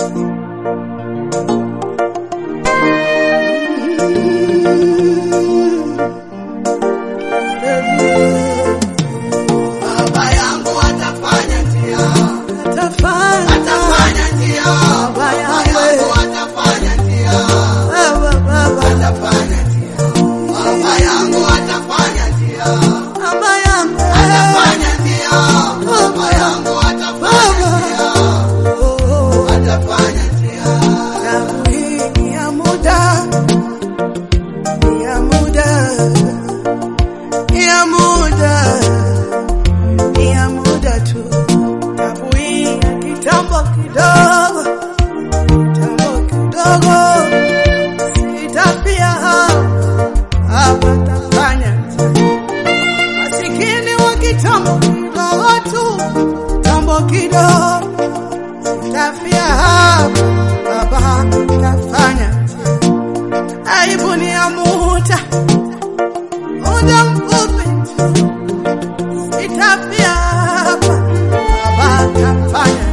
Baba yangu atafanya njia, Atafanya. atafanya njia. Baba Baba yangu. yangu atafanya njia, Baba, baba. atafanya njia. Baba yangu atafanya njia, Baba yangu. atafanya njia. Baba yangu atafanya njia, Oh, atafanya njia. damu hii ni ya muda. Ni ya muda. Ni ya muda. Ni ya muda tu. Damu hii ya kitambo kidogo. Kitambo kidogo. Sitafia hapa. Hapa tafanya masikini wa kitambo kidogo tu, kitambo kidogo, sitafia hapa, baba tafanya aibu ni ya muda muda mfupi tu, sitafia hapa, baba tafanya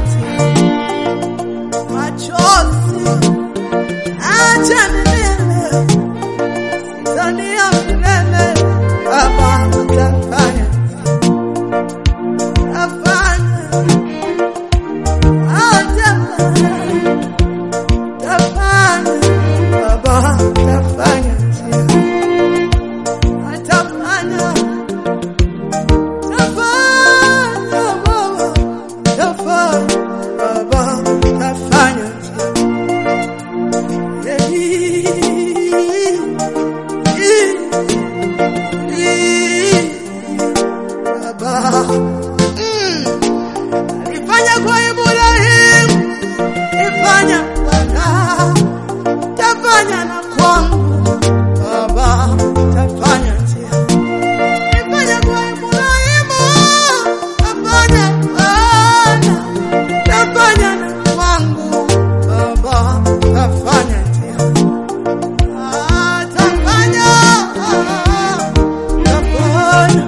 machozi acha milele Tanzania milele, Baba utafanya, utafanya, utafanya, utafanya, Baba utafanya, atafanya, utafanya, Baba utafanya, Baba utafanya, Baba mm, alifanya kwa Ibrahimu, ifanya Bwana, tafanya na kwangu Baba, tafanya njia, ifanya kwa Ibrahimu, tafanya Bwana, tafanya na kwangu Baba, tafanya njia, Ah, tafanya, tafanya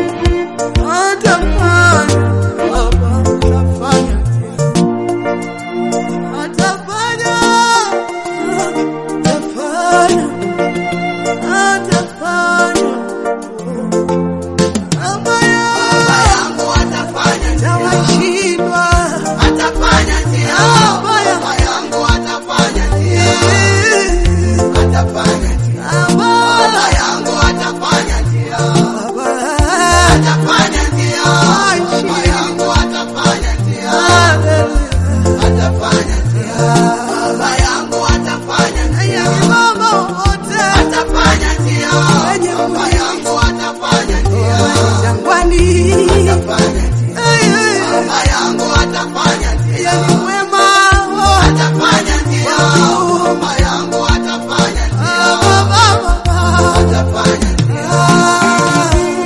Atafanya, Baba, atafanya, atafanya, atafanya, atafanya. Baba Baba yangu yangu atafanya njia, tawashindwa, atafanya njia. Baba Baba yangu atafanya njia, yangu, atafanya njia. Baba, Baba yangu atafanya njia, Baba, atafanya njia. Baba yangu atafanya njia, hallelujah. atafanya njia. Baba yangu atafanya njia, Aya, Baba wote atafanya njia. Baba yangu atafanya njia, jangwani, atafanya njia. Ay, ay, Baba yangu atafanya njia, yeye ni mwema, oh. atafanya njia. Baba yangu atafanya njia, atafanya njia.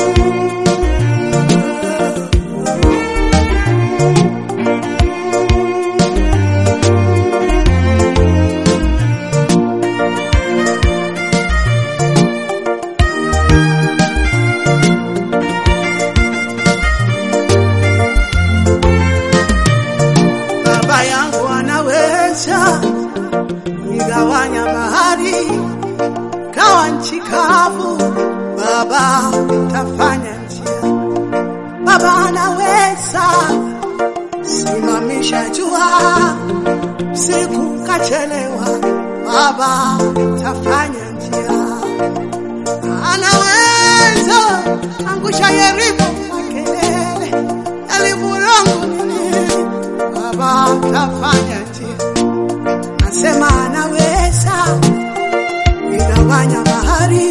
Baba yangu anaweza igawanya bahari kawa nchi kavu, Baba tafanya njia. Baba anaweza simamisha jua siku kachelewa, Baba tafanya njia. Anaweza angusha Yeriko kwa kelele, yalivurongo nini Baba tafanya njia, nasema anaweza igawanya bahari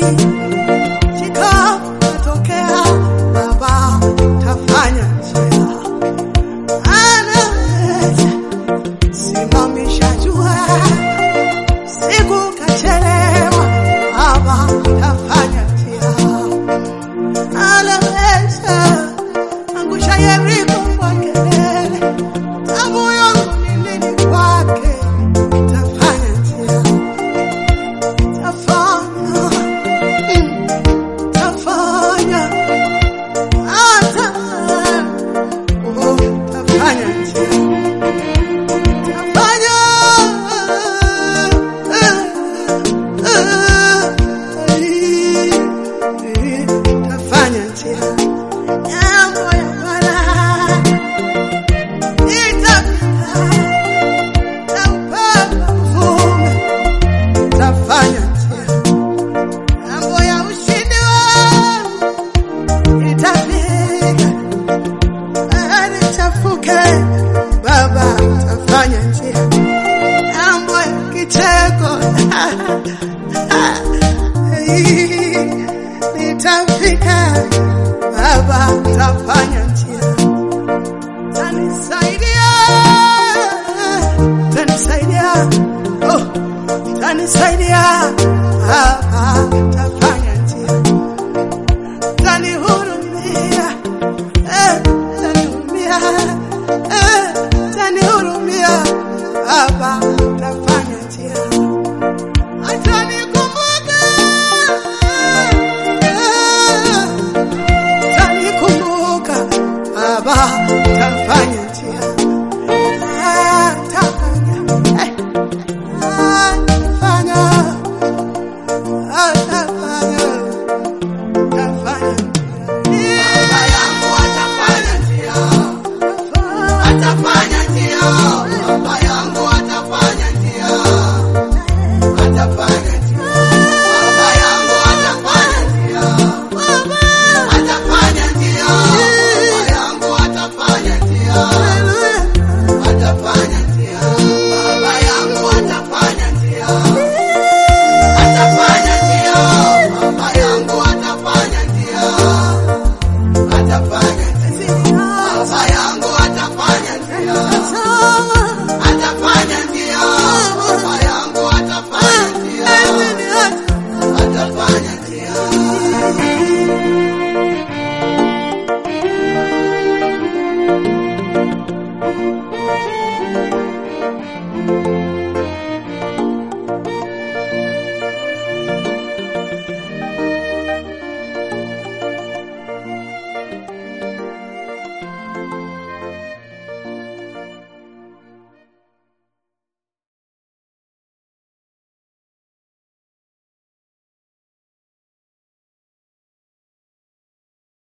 chikatokea, Baba tafanya njia, anaweza simamisha jua siku kachelewa, Baba tafanya njia, anaweza angusha Yeriko kwa kelele Tabu yangu ni nini kwa Baba tafanya njia